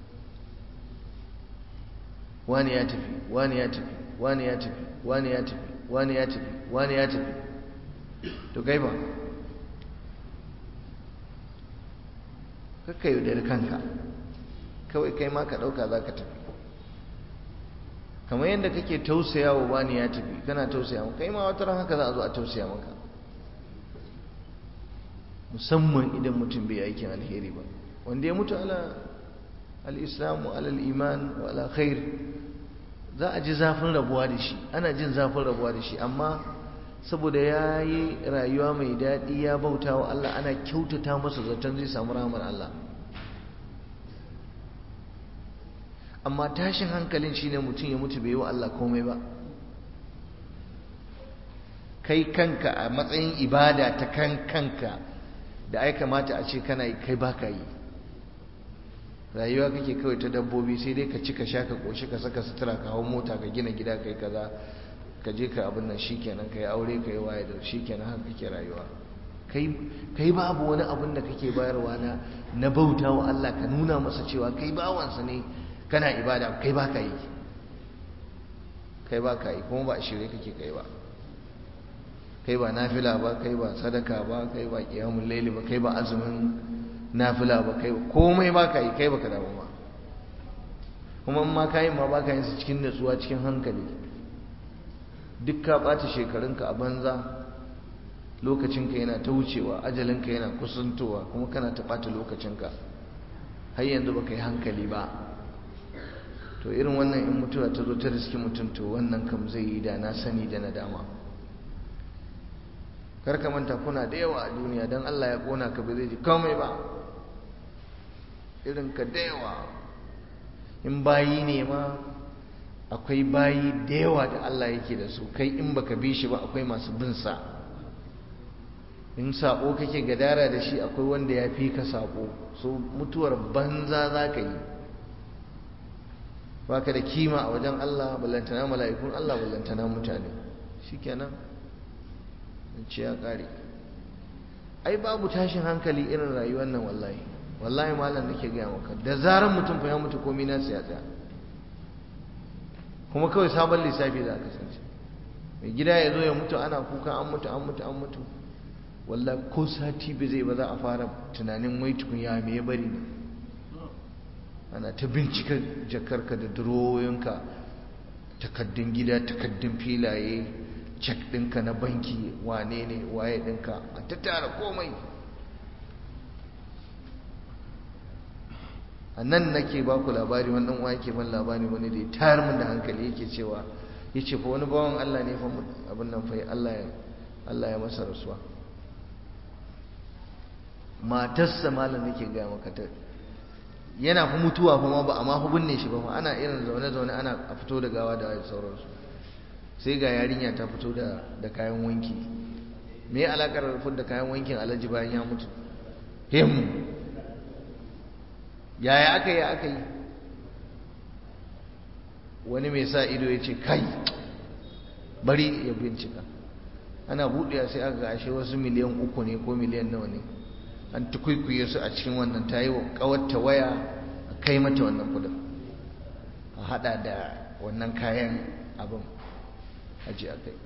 wani ya tafi wani ya tafi wani ya tafi wani ya tafi wani ya tafi wani ya tafi to kai ba kakka yaudari kanka kawai kai ma ka ɗauka za ka tafi kamar yadda kake tausaya wa wani ya tafi kana tausaya maka kai ma wata ran haka za a zo a tausaya maka musamman idan mutum bai aikin alheri ba wanda ya mutu ala al-islamu ala al-iman wa ala khair za a ji zafin rabuwa da shi ana jin zafin rabuwa da shi amma saboda ya yi rayuwa mai daɗi ya bauta wa Allah ana kyautata masa zaton zai samu ramar Allah amma tashin hankalin shine mutum ya mutu bai yi wa Allah komai ba kai kanka a matsayin ibada ta kan kanka da ai kamata a ce kana yi kai baka yi rayuwa kake kawai ta dabbobi sai dai ka ci ka sha ka koshi ka saka sutura ka hau mota ka gina gida kai kaza ka je ka abin nan shikenan kai aure kai waye da shikenan haka kake rayuwa kai kai babu wani abin da kake bayarwa na na bauta wa Allah ka nuna masa cewa kai bawansa ne kana ibada kai baka yi kai baka yi kuma ba shirye kake kai ba kai ba nafila ba kai ba sadaka ba kai ba qiyamul layli ba kai ba azumin nafila ba kai komai baka yi kai baka damu ba kuma in ma kayin ma baka yin su cikin natsuwa cikin hankali duk ka ɓata shekarunka a banza lokacinka yana ta wucewa ajalinka yana kusantowa kuma kana ta ɓata lokacinka har yanzu baka yi hankali ba to irin wannan in mutuwa ta zo ta riski mutum to wannan kam zai yi da na sani da nadama kar ka manta kuna da yawa a duniya don Allah ya kona ka ba zai ji komai ba irin ka da yawa in bayi ne ma akwai bayi da yawa da Allah yake da su kai in baka bi shi ba akwai masu bin sa in sako kake gadara da shi akwai wanda ya fi ka sako so mutuwar banza za ka yi baka da kima a wajen Allah ballantana mala'ikun Allah ballantana mutane shikenan ce ya kare ai babu tashin hankali irin rayuwar nan wallahi wallahi malam nake gaya maka da zaran mutum fa ya mutu komai na ya tsaya kuma kawai sabon lissafi za ka kasance mai gida ya zo ya mutu ana kuka an mutu an mutu an mutu wallahi ko sati bai zai ba za a fara tunanin wai tukun ya me ya bari ne ana ta bincika jakarka da durowoyinka takaddun gida takaddun filaye cek ɗinka na banki wane ne waye ɗinka a ta tara komai a nan nake ba ku labari wannan wa yake ban labari wani da ya tayar min da hankali yake cewa ya ce fa wani bawan Allah ne fa abin nan fa Allah ya Allah ya masa rasuwa matarsa malam nake gaya maka ta yana fi mutuwa kuma ba amma fi binne shi ba ma ana irin zaune-zaune ana a fito da gawa da sauransu sai ga yarinya ta fito da da kayan wanki me alakar rufin da kayan wankin alhaji bayan ya mutu him yaya aka yi aka yi wani mai sa ido ya ce kai bari ya bincika ana buɗewa sai aka ashe wasu miliyan uku ne ko miliyan nawa ne an tukwikwiye su a cikin wannan ta yi wa ƙawarta waya a kai mata wannan kudin a hada da wannan kayan abin aji a kai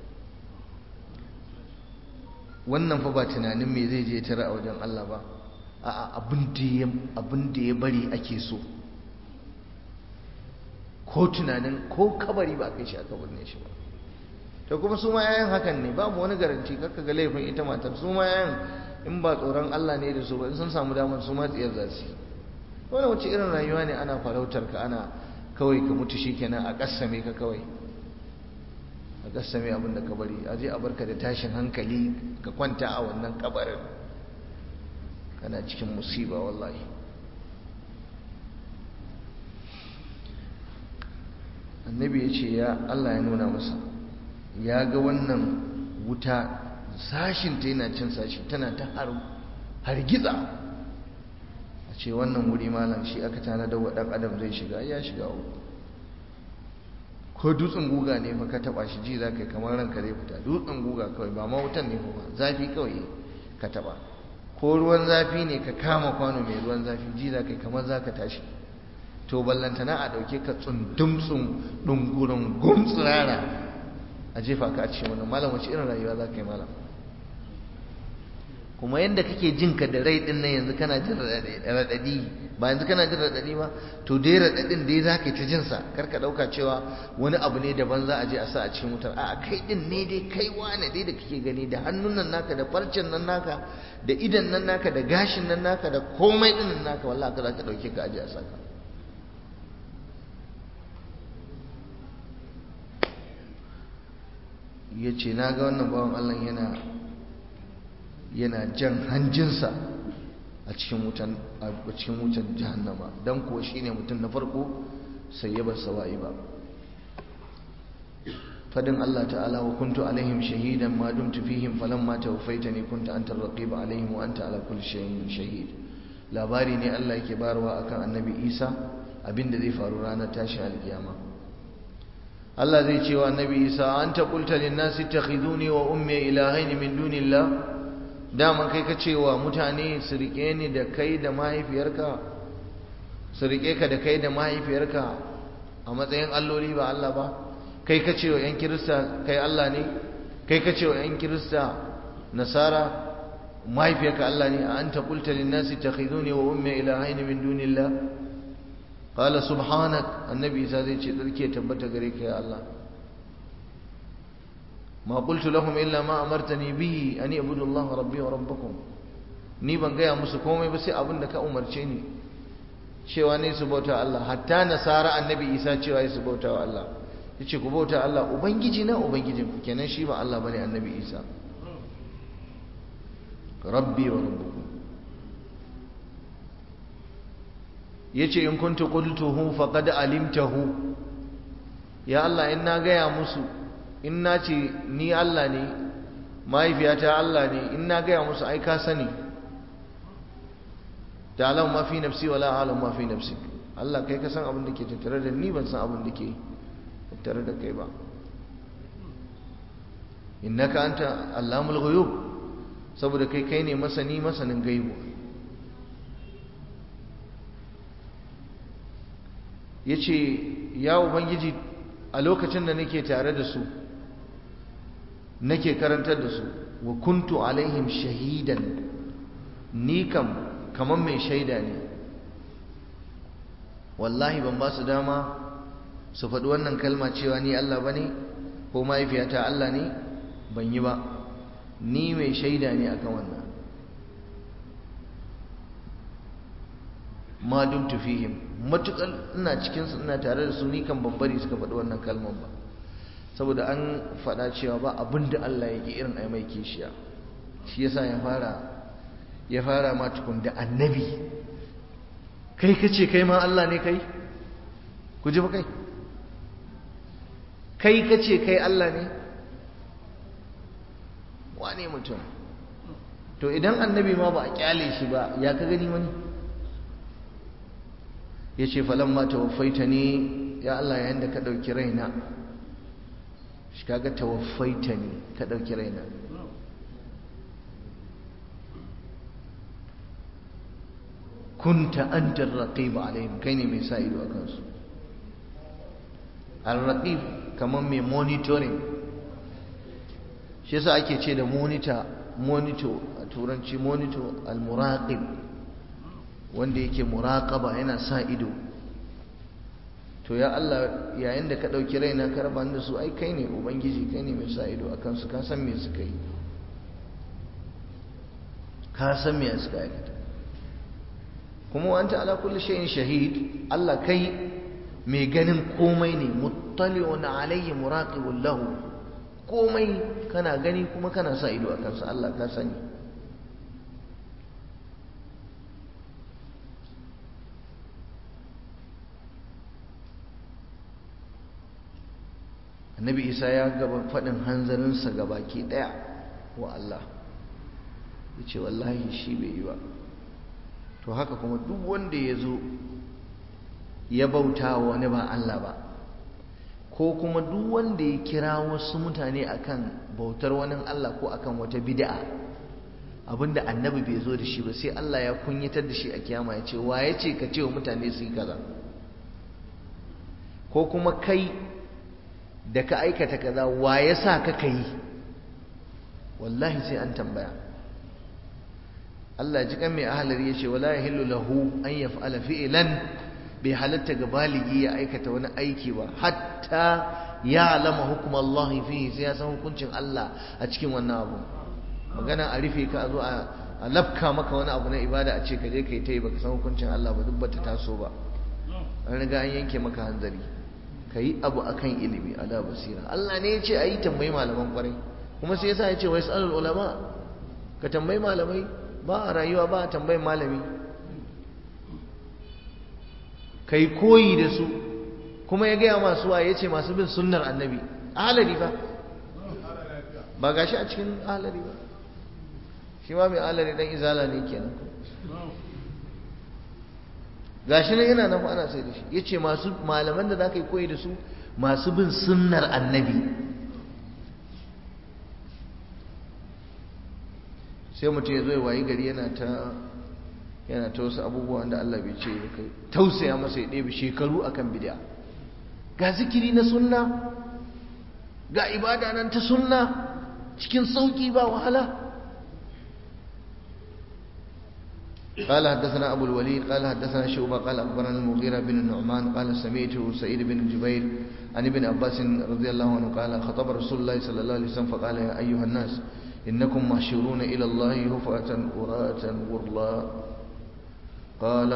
wannan fa ba tunanin me zai je tara a wajen Allah ba a abin da ya bari ake so ko tunanin ko kabari ba kai shi aka binne shi ba to kuma su ma yayan hakan ne babu wani garanti kakka ga laifin ita matar su ma yayan in ba tsoron Allah ne da su ba in sun samu damar su ma tsiyar za su wani wace irin rayuwa ne ana farautar ka ana kawai ka mutu shi kenan a kassame ka kawai a kassame abin da ka bari a je a barka da tashin hankali ka kwanta a wannan kabarin kana cikin musiba wallahi annabi ya ce ya Allah ya nuna masa ya ga wannan wuta sashinta yana cin sashi tana ta hargiza a ce wannan wuri malam shi aka tana da waɗan adam zai shiga ya shiga uku ko dutsen guga ne fa ka taba shi ji za ka yi kamar ranka zai fita dutsen guga kawai ba ma wutan ne ba zafi kawai ka taba ko ruwan zafi ne ka kama kwano mai ruwan zafi ji za ka yi kamar za ka tashi to ballantana a ɗauke ka tsundumtsun ɗungurin gumtsirara a jefa ka a cikin wannan malam wace irin rayuwa za ka yi malam kuma yadda kake jin ka da rai din nan yanzu kana jin raɗaɗi ba yanzu kana jin raɗaɗi ba to dai raɗaɗin dai za ka yi ta jin sa kar ka ɗauka cewa wani abu ne daban za a je a sa a cikin wutar a kai din ne dai kai wane dai da kake gani da hannun nan naka da farcen nan naka da idan nan naka da gashin nan naka da komai din nan naka wallahi ka za ka ɗauke ka aje a saka ya ce na ga wannan bawan Allah yana yana jan hanjinsa a cikin wutan a cikin wutan jahannama dan kuwa shine mutum na farko sai ya bar sawa'i ba fadin Allah ta'ala wa kuntu alaihim shahidan ma dumtu fihim falamma tawaffaitani kunta anta ar-raqib alaihim wa anta ala kulli shay'in shahid labari ne Allah yake barwa akan annabi Isa abinda zai faru ranar tashin alkiyama Allah zai ce wa annabi Isa anta qulta lin-nasi ittakhiduni wa ummi ilahaini min dunillah daman kai ka ce wa mutane su rike ni da kai da mahaifiyarka su rike ka da kai da mahaifiyarka a matsayin alloli ba Allah ba kai ka ce wa 'yan kirista kai Allah ne kai ka ce wa 'yan kirista nasara mahaifiyarka Allah ne a an ta kulta linnasi ta khiduni wa umme ilahaini min dunillah qala subhanak annabi isa zai ce tsarki ya tabbata gare ka ya Allah ma qultu lahum illa ma amartani bihi an ibudu Allah rabbi wa rabbakum ni ban gaya musu komai ba sai abin da ka umarce ni cewa ne su bauta Allah hatta nasara annabi isa cewa su bauta wa Allah yace ku bauta Allah ubangiji na ubangijin ku kenan shi ba Allah bane annabi isa rabbi wa rabbukum yace in kuntu qultuhu faqad alimtahu ya Allah in na gaya musu in na ce ni Allah ne mahaifiyata Allah ne in na gaya musu ai ka sani ta'lamu ma fi nafsi wala a'lamu ma fi nafsik Allah kai ka san abin da ke tattare da ni ban san abin da ke tattare da kai ba innaka anta allamul ghuyub saboda kai kai ne masani masanin gaibu yace ya ubangiji a lokacin da nake tare da su nake karantar da su wa kuntu alaihim shahidan ni kam kaman mai shaida ne wallahi ban ba su dama su faɗi wannan kalma cewa ni Allah bane ko mahaifiyata Allah ne ban yi ba ni mai shaida ne akan wannan ma dumtu fihim matukar ina cikin su ina tare da su ni kan bambari suka faɗi wannan kalman ba saboda an faɗa cewa ba abin da Allah yake irin ai mai kishiya shi yasa ya fara ya fara ma tukun da annabi kai kace kai ma Allah ne kai ku ji ba kai kai kace kai Allah ne wane mutum to idan annabi ma ba a kyale shi ba ya ka gani wani ya ce falon ma tawaffaita ne ya Allah yayin da ka ɗauki raina shi kaga tawaffaita ne ka ɗauki raina kunta anta ar-raqib alaihim kai ne mai sa ido akan su ar-raqib kaman mai monitoring shi yasa ake ce da monitor monitor a turanci monitor al-muraqib wanda yake muraqaba yana sa ido to ya Allah yayin da ka dauki raina ka raba da su ai kai ne ubangiji kai ne mai sa ido akan su ka san me suka yi ka san me suka aikata kuma wa anta ala kulli shay'in shahid Allah kai mai ganin komai ne muttali'un alayhi muraqibun lahu komai kana gani kuma kana sa ido akan sa Allah ka sani annabi isa ya gaba faɗin hanzarinsa ga baki ɗaya wa Allah ya ce wallahi shi bai yi ba to haka kuma duk wanda ya zo ya bauta wa wani ba Allah ba ko kuma duk wanda ya kira wasu mutane akan bautar wani Allah ko akan wata bid'a abinda annabi bai zo da shi ba sai Allah ya kunyatar da shi a kiyama ya ce wa ya ce ka ce wa mutane su yi kaza ko kuma kai da ka aikata kaza wa ya sa ka ka yi wallahi sai an tambaya Allah ji kan mai ahalar ya ce wala yahillu lahu an yaf'ala fi'lan bai halatta ga baligi ya aikata wani aiki ba hatta ya alama hukum Allah fihi sai ya san hukuncin Allah a cikin wannan abu magana a rufe ka a zo a lafka maka wani abu na ibada a ce ka je kai ta yi baka san hukuncin Allah ba duk bata taso ba an riga an yanke maka hanzari ka yi abu akan ilimi ala basira Allah ne ya ce a yi tambayi malaman kwarai kuma sai yasa ya ce wai sa'alul ulama ka tambayi malamai ba a rayuwa ba a tambayin malami ka yi koyi da su kuma ya gaya masu wa ya ce masu bin sunnar annabi ahalari ba ba gashi a cikin ahalari ba shi ma mai ahalari dan izala ne kenan gashi nan yana nan ana sai da shi ya ce masu malaman da za ka yi koyi da su masu bin sunnar annabi sai mutum ya zo ya wayi gari yana ta yana ta wasu abubuwa da Allah bai ce ya kai tausaya masa ya ɗebe shekaru akan bid'a ga zikiri na sunna ga ibada nan ta sunna cikin sauki ba wahala قال حدثنا أبو الوليد قال حدثنا شعبة قال أخبرنا المغيرة بن النعمان قال سمعته سعيد بن جبير عن ابن عباس رضي الله عنه قال خطب رسول الله صلى الله عليه وسلم فقال يا أيها الناس إنكم محشورون إلى الله هفأة أراة غرلا قال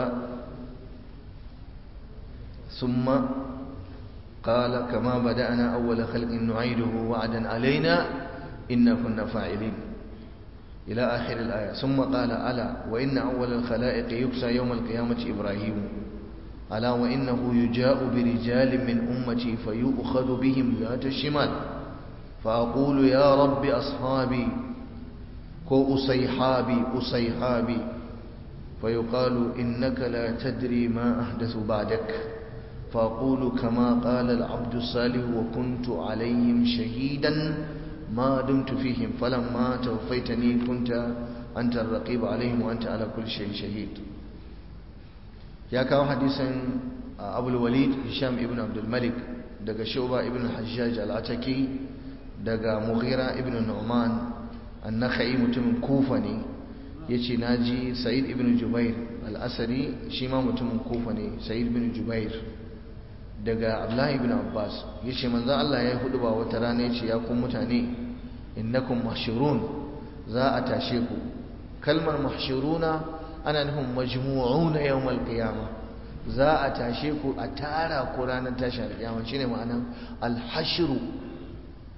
ثم قال كما بدأنا أول خلق نعيده وعدا علينا إنا كنا فاعلين إلى آخر الآية ثم قال ألا وإن أول الخلائق يكسى يوم القيامة إبراهيم ألا وإنه يجاء برجال من أمتي فيؤخذ بهم ذات الشمال فأقول يا رب أصحابي كو أصيحابي أصيحابي فيقال إنك لا تدري ما أحدث بعدك فأقول كما قال العبد الصالح وكنت عليهم شهيدا ما دمت فيهم فلما توفيتني كنت أنت الرقيب عليهم وأنت على كل شيء شهيد يا كاو حديثا أبو الوليد هشام ابن عبد الملك دقى شعبة ابن الحجاج العتكي دقى مغيرة ابن النعمان النخعي متم كوفني yace naji Sa'id ibn Jubair al-Asari shi ma mutumin Kufa ne Sa'id ibn Jubair daga Abdullah ibn Abbas yace manzo Allah ya hudu ba wata rana yace ya ku mutane innakum mahshurun za a tashe ku kalmar mahshuruna ana nufin majmu'una yawmal qiyamah za a tashe ku a tara ku ranar tashin alƙiyama shine ma'anan al-hashru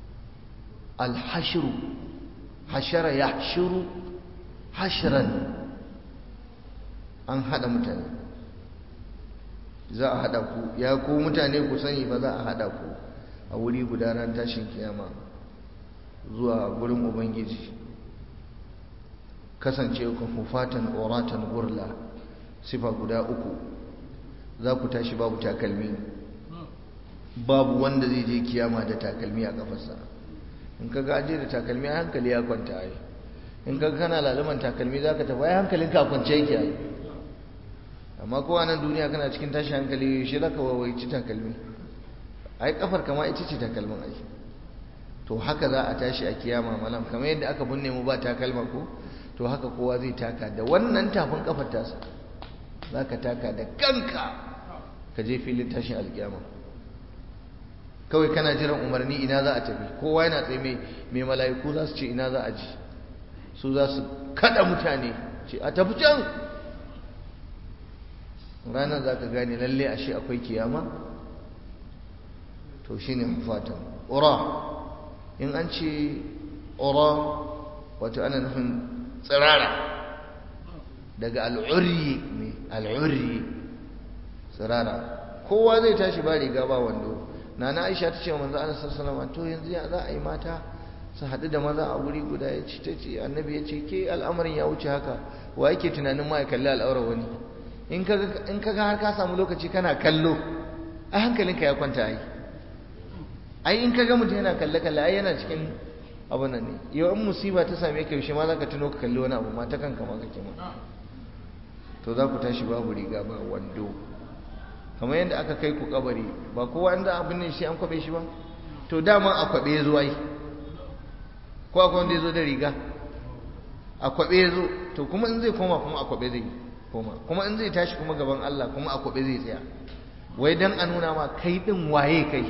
al-hashru hashara yahshuru hashran an haɗa mutane za a haɗa ku ya ku mutane ku sani ba za a haɗa ku a wuri guda ran tashin kiyama zuwa gurin ubangiji kasance ku hufatan oratan gurla sifa guda uku za ku tashi babu takalmi babu wanda zai je kiyama da takalmi a kafarsa in ka gaje da takalmi a hankali ya kwanta ai in ka kana laluman takalmi za ka tafi ai hankalin ka kwance yake ai amma ko a nan duniya kana cikin tashi hankali shi za ka wawaici takalmi ai kafar kama ita ce takalmin ai to haka za a tashi a kiyama malam kamar yadda aka binne mu ba takalma ko to haka kowa zai taka da wannan tafin kafar tasa za ka taka da kanka ka je filin tashin alkiyama kawai kana jiran umarni ina za a tafi kowa yana tsaye mai mala'iku za su ce ina za a ji su za su kada mutane ce a tafi can ranar za ka gane lalle ashe akwai kiyama to shi ne hufatan ƙura in an ce ƙura wato ana nufin tsirara daga al'urri ne al'urri tsirara kowa zai tashi ba riga ba wando nana aisha ta ce manzo Allah sallallahu alaihi to yanzu ya za a yi mata su haɗu da maza a wuri guda ya ce ta ce annabi ya ce ke al'amarin ya wuce haka wa yake tunanin ma ya kalli al'aurar wani in ka ga har ka samu lokaci kana kallo a hankalinka ya kwanta ai ai in ka ga mutum yana kalle kalle ai yana cikin abu nan ne yau in musiba ta same ka yaushe ma za ka tuno ka kalli wani abu ma ta kanka ma kake ma to za ku tashi babu riga ba wando kamar yadda aka kai ku kabari ba kowa inda abin ne shi an kwabe shi ba to dama a kwabe ya zo ai ko akwai wanda ya zo da riga a kwabe ya zo to kuma in zai koma kuma a kwabe zai koma kuma in zai tashi kuma gaban Allah kuma a kwabe zai tsaya wai dan a nuna ma kai din waye kai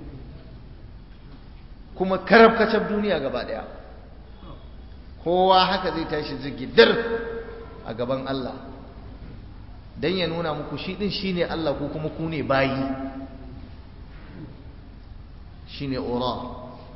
kuma karab kacab duniya gaba daya kowa haka zai tashi zigidar a gaban Allah dan ya nuna muku shi din shine Allah ko kuma ku ne bayi shine ura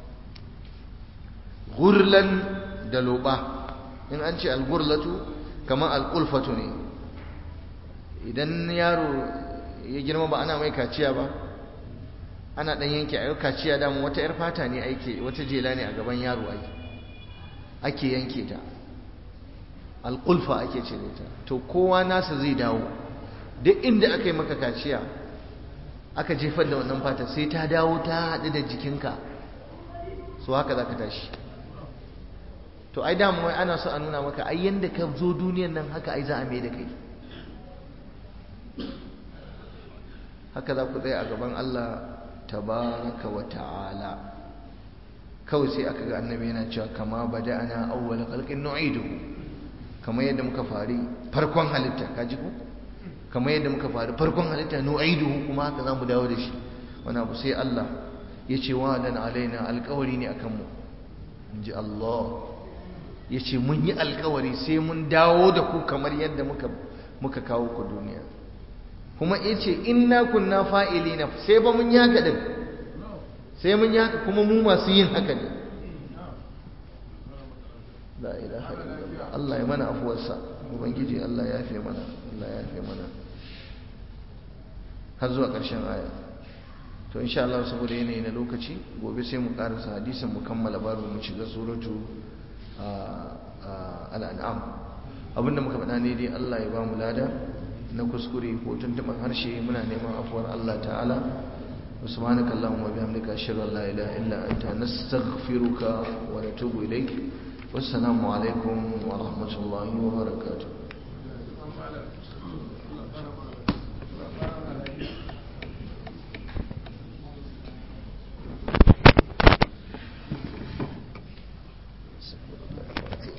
gurlan da loba in an ce algurlatu kamar alƙulfatu ne idan yaro ya girma ba ana mai kaciya ba ana ɗan yanke a kaciya damu wata 'yar fata ne ake wata jela ne a gaban yaro ai ake yanke ta alƙulfa ake cire ta to kowa nasa zai dawo duk inda aka yi maka kaciya aka jefar da wannan fata sai ta dawo ta haɗu da jikinka so haka za ka tashi to ai damu wai ana so a nuna maka ai yanda ka zo duniyan nan haka ai za a mai da kai haka za ku tsaya a gaban Allah tabaraka wa ta'ala kawai sai aka ga annabi yana cewa kama bada'ana awwal khalqin nu'iduhu kamar yadda muka fari farkon halitta kaji ko kamar yadda muka fari farkon halitta nu'iduhu kuma haka zamu dawo da shi wani abu sai Allah ya ce wa dan alaina alƙawari ne akan mu inji Allah ya ce mun yi alƙawari sai mun dawo da ku kamar yadda muka muka kawo ku duniya kuma ya ce inna kunna fa'ilina sai ba mun yi haka din sai mun yi haka kuma mu masu yin haka ne la ilaha illallah Allah ya mana afuwarsa ubangiji Allah ya fi mana Allah ya fi mana har zuwa ƙarshen aya to insha Allah saboda yanayi na lokaci gobe sai mu karasa hadisin mu kammala babu mu shiga suratu al-an'am abinda muka faɗa ne dai Allah ya ba mu lada na kuskure ko tuntuban harshe muna neman afuwar Allah ta'ala سبحانك اللهم وبحمدك أشهد أن لا إله إلا أنت نستغفرك ونتوب إليك والسلام عليكم ورحمة الله وبركاته